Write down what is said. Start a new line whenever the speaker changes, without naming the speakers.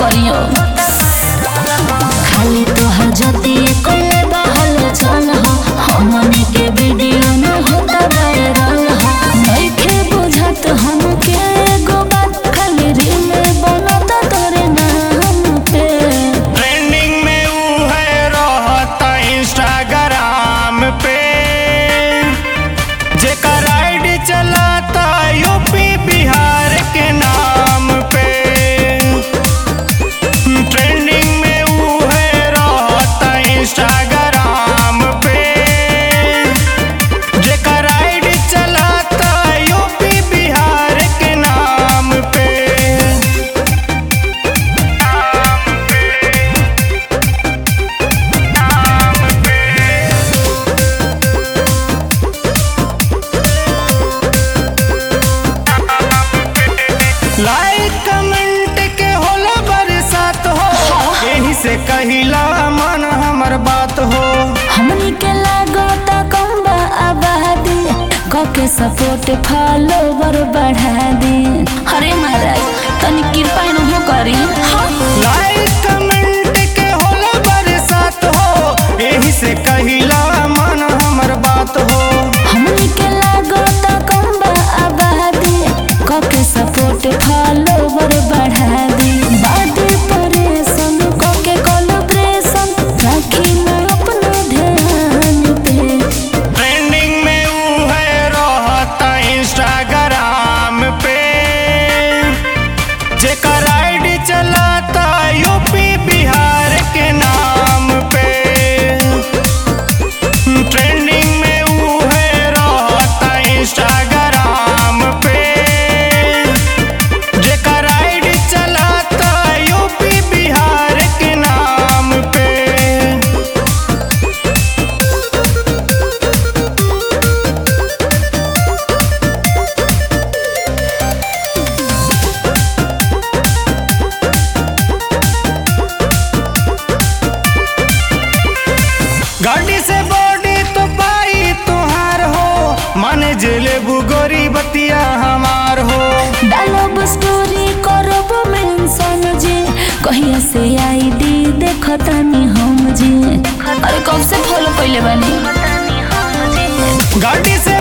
करियो खाली तोहर जति कोले बहल चल हो हमनी के वीडियो न होता वायरल हो नइखे बुझत हमके एगो बात खाली रील बनता तोरे नाम पे
ट्रेंडिंग में ऊ है रहता इंस्टाग्राम पे जेकर आईडी चलाता यूपी बिहार के नाम पे ट्रेंडिंग में ऊ है रहता इंस्टाग्राम पे जेकर आईडी चलाता यूपी बिहार के नाम पे लाइक कमेंट के होला बरसात हो यही से कहिला मन हमर बात हो
हमनी के लागता कम बा आबादी कके सपोर्ट फॉलोवर बढ़ा दी अरे महाराज तनी कृपा न करी हाँ
लाइक कमेंट के होला बरसात हो यही से कहिला मन हमर बात हो
हमनी के लागता कम बा आबादी कके सपोर्ट फॉलोवर बढ़ा दी बादी परेशान कके कोलब्रेशन राखी न अपना ध्यान पे
ट्रेंडिंग में ऊ है रहता इंस्टाग्राम पे जेकर आईडी चलाता यूपी बिहार के नाम पे ट्रेंडिंग में ऊ है रहता इंस्टाग्राम पे जेकर आईडी चलाता यूपी बिहार के नाम पे गाड़ी से बॉडी तो पाई तुहार हो माने जेले बुगोरी बतिया हमार हो
डालब स्टोरी करब मेंशन जी कहिया से आईडी देखतानी हम जी अरे कब से फॉलो कइले बानी
गाड़ी से